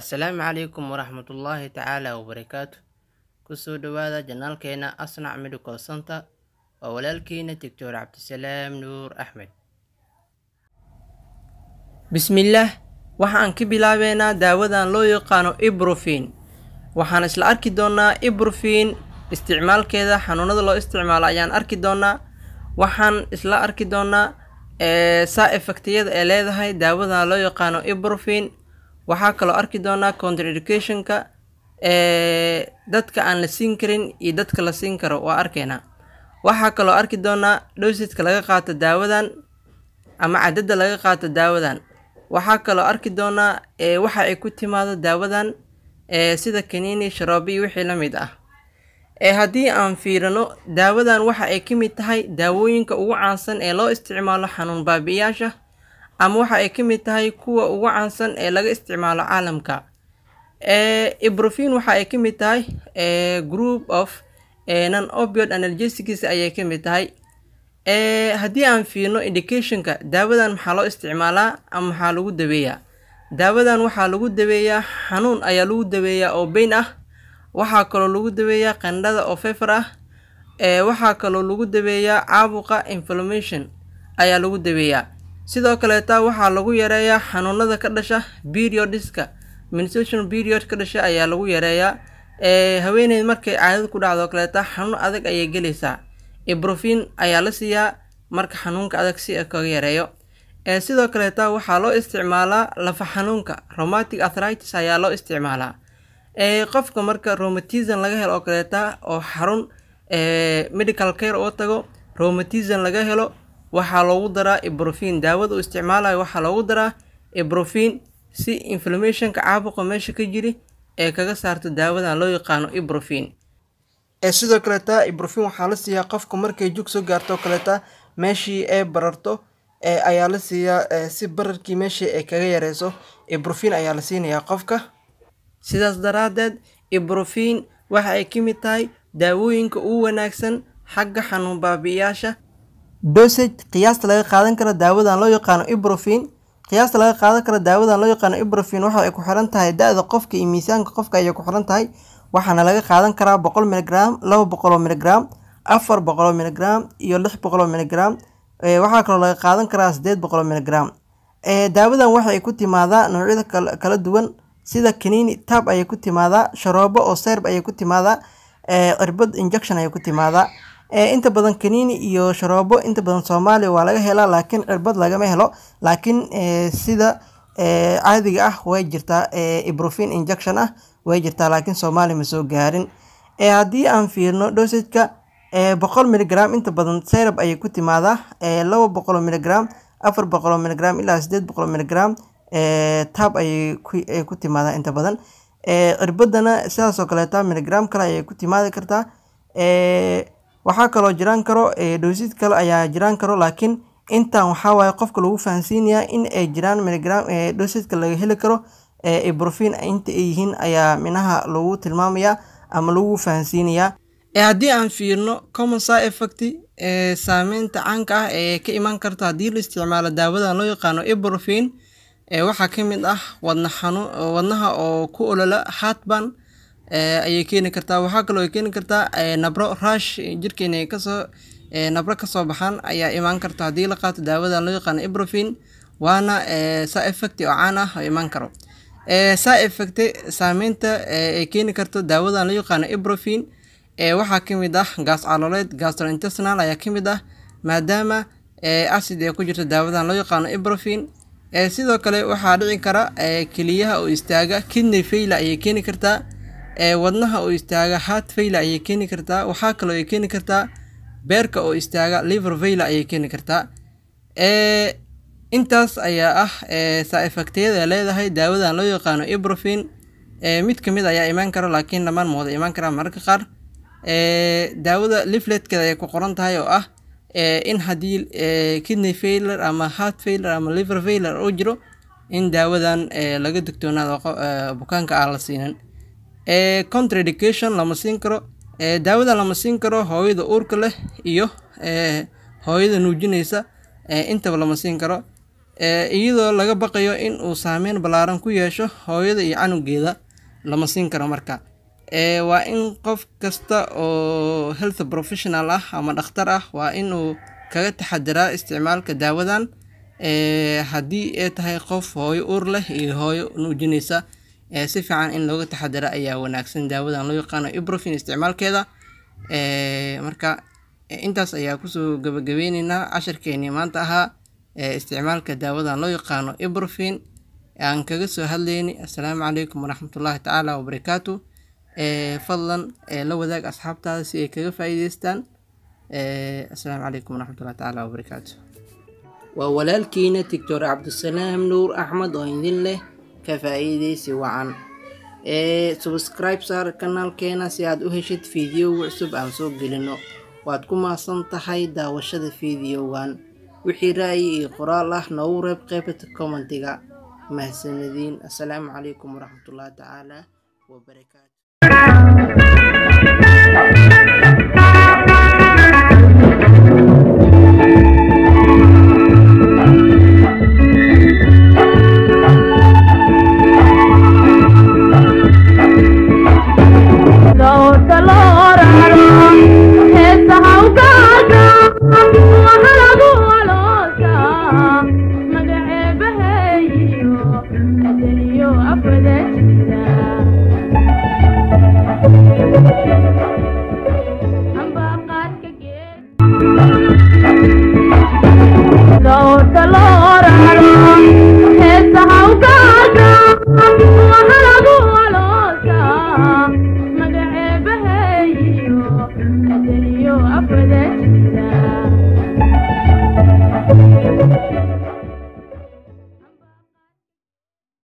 Assalaamu calaykum waraxmatullaahi tacaala wabarakaatu kusoo dhawaada janaalkeena asnac medical center waa walaalkeena doctor cabdisalaam nuur axmed bismillaah waxaan ka bilaabeynaa daawadan loo yaqaano ibrofin waxaan isla arki doonaa ibrofin isticmaalkeeda xanuunada loo isticmaalo ayaan arki doonaa waxaan isla arki doonaa saa effectiyada ee leedahay daawadan loo yaqaano ibrofin waxaa kaloo arki doonaa contraindicationka dadka aan la siin karin iyo dadka la siin karo waa arkeynaa waxaa kaloo arki doonaa dhowsidka laga qaato daawadan ama cadada laga qaato daawadan waxaa kaloo arki doonaa waxa ay ku timaado daawadan sida kaniini sharoobi iyo wixii la mid ah haddii aan fiirino daawadan waxa ay ka mid tahay daawooyinka ugu caansan ee loo isticmaalo xanuun baabi'iyaasha ama waxa ay ka mid tahay kuwa ugu caansan ee laga isticmaalo caalamka ibrofin waxa ay ka mid tahay group of non opiod analgesics ayay ka mid tahay haddii aan fiirno indicationka daawadan maxaa loo isticmaalaa ama maxaa lagu daweeyaa daawadan waxaa lagu daweeyaa xanuun ayaa lagu daweeyaa oo beyn ah waxaa kaloo lagu daweeyaa qandhada oo fefer ah waxaa kaloo lagu daweeyaa caabuqa inflammation ayaa lagu daweeyaa sidoo kaleeta waxaa lagu yareeyaa xanuunada ka dhasha periodiska menstruation period ka dhasha ayaa lagu yareeyaa haweeneyd markay caadada ku dhacdo kaleeta xanuun adag ayay gelaysaa ibrofin ayaa la siiyaa marka xanuunka adag si kaga yareeyo sidoo kaleeta waxaa loo isticmaalaa lafa xanuunka romatic arthritis ayaa loo isticmaalaa qofka marka romatism laga helo oo kaleeta oo xarun medical care oo tago romatism laga helo waxaa loogu daraa ibrofin daawada uu isticmaalayo waxaa loogu daraa ibrofin si inflammationka caabuqa meesha ka jiri ee kaga saarto daawadan loo yaqaano ibrofin sidoo kaleeta ibrofin waxaa la siiyaa qofka markay jug soo gaarto kaleeta meeshii ay bararto ayaa la siiyaa si bararkii meeshii ay kaga yareyso ibrofin ayaa la siinayaa qofka sidaas daraadeed ibrofin waxa ay ka mid tahay daawooyinka ugu wanaagsan xagga xanuun baabi'iyaasha dosage qiyaasta laga qaadan karo daawadan loo yaqaano ibrofin qiyaasta laga qaadan karo daawadan loo yaqaano ibrofin waxa ay ku xiran tahay da-da qofka iyo miisaanka qofka ayay ku xiran tahay waxaana laga qaadan karaa boqol miligram laba boqoloo miligram afar boqoloo miligram iyo lix boqoloo miligram waxaa kaloo laga qaadan karaa sideed boqoloo miligram daawadan waxa ay ku timaadaa noocyada kala duwan sida kaniini tab ayay ku timaadaa sharoobo oo serb ayay ku timaadaa cirbad injection ayay ku timaadaa inta badan kaniini iyo sharoobo inta badan soomaaliya waa laga helaa laakiin cirbad lagama helo laakiin sida caadiga ah way jirtaa ibrofin injection ah way jirtaa laakiin soomaaliya ma soo gaarin haddii aan fiirno dosajka boqol miligram inta badan serab ayay ku timaadaa laba boqoloo miligram afar boqoloo miligram ilaa sideed boqoloo miligram tab ayay ku timaadaa inta badan cirbadana sidaasoo kaleeta miligram kale ayay ku timaadi kartaa waxaa kaloo jiraan karo dhowsid kale ayaa jiraan karo laakiin intan waxaa waaye qofka lagu fahansiinayaa in ay jiraan miligram dhowsidka laga heli karo ibrofin inta ay yihiin ayaa minaha lagu tilmaamayaa ama lagu fahansiinayaa haddii aan fiirno common side effect saameynta caanka ah ee ka imaan karta haddii la isticmaalo daawadan loo yaqaano ibrofin waxaa ka mid ah wadna xanuun wadnaha oo ku olola heartburn ayay keeni kartaa waxaa kaloo ay keeni kartaa nabro rush jirkeena ay kasoo nabro kasoo baxaan ayaa imaan karta haddii la qaato daawadan loo yaqaano ibrofin waana saa effect oo caan ah oo imaan karo saa effect saameynta ay keeni karto daawadan loo yaqaano ibrofin waxaa ka mid ah gaas caloleed gastrointestinal ayaa ka mid ah maadaama acid ay ku jirto daawadan loo yaqaano ibrofin sidoo kale waxaa dhici kara keliyaha oo istaaga kidney faila ayay keeni kartaa wadnaha oo istaaga heart faila ayay keeni kartaa waxaa kaloo ay keeni kartaa beerka oo istaaga liver faila ayay keeni kartaa intaas ayaa ah saa effectiyada leedahay daawadan loo yaqaano ibrofin mid kamid ayaa imaan karo laakiin dhamaan mooda imaan karaa mararka qaar daawada lifletkeeda ayay ku qoran tahay oo ah in haddii kidney failure ama heart failure ama liver failure oo jiro in daawadan laga digtoonaado bukaanka aan la siinin contradication lama siin karo daawada lama siin karo hooyada uurka leh iyo hooyada nuujinaysa intaba lama siin karo iyadoo laga baqayo in uu saameyn ballaaran ku yeesho hooyada iyo canugeeda lama siin karo marka waa in qof kasta oo health professional ah ama dhakhtar ah waa inuu kaga taxadiraa isticmaalka daawadan haddii ay tahay qof hooyo uur leh iyo hooyo nuujinaysa si fiican in looga taxadira ayaa wanaagsan daawadan loo yaqaano ibrofin isticmaalkeeda marka intaas ayaa kusoo gabagabeyneynaa cashirkeenii maanta ahaa isticmaalka daawadan loo yaqaano ibrofin aan kaga soo hadleyni assalaamu calaykum waraxmatullaahi tacaala wabarakaatu fadlan la wadaag asxaabtaada si ay kaga faa'iideystaan assalaamu calaykum waraxmatullahi tacaala wabarakaatu waa walaalkiina doctor cabdisalaam nuur axmed oo idin leh ka faa'iideysi wacan ee subscribe saar kanaalkeena si aad u heshid fiidiyowga cusub aan soo gelino waad ku mahadsan tahay daawashada fiidiyowgan wixii ra'yi iyo qoraal ah noogu reeb qaybta commentiga mahadsanadiin assalaamu calaykum waraxmatullaahi tacaala wabarakaatu Thank you.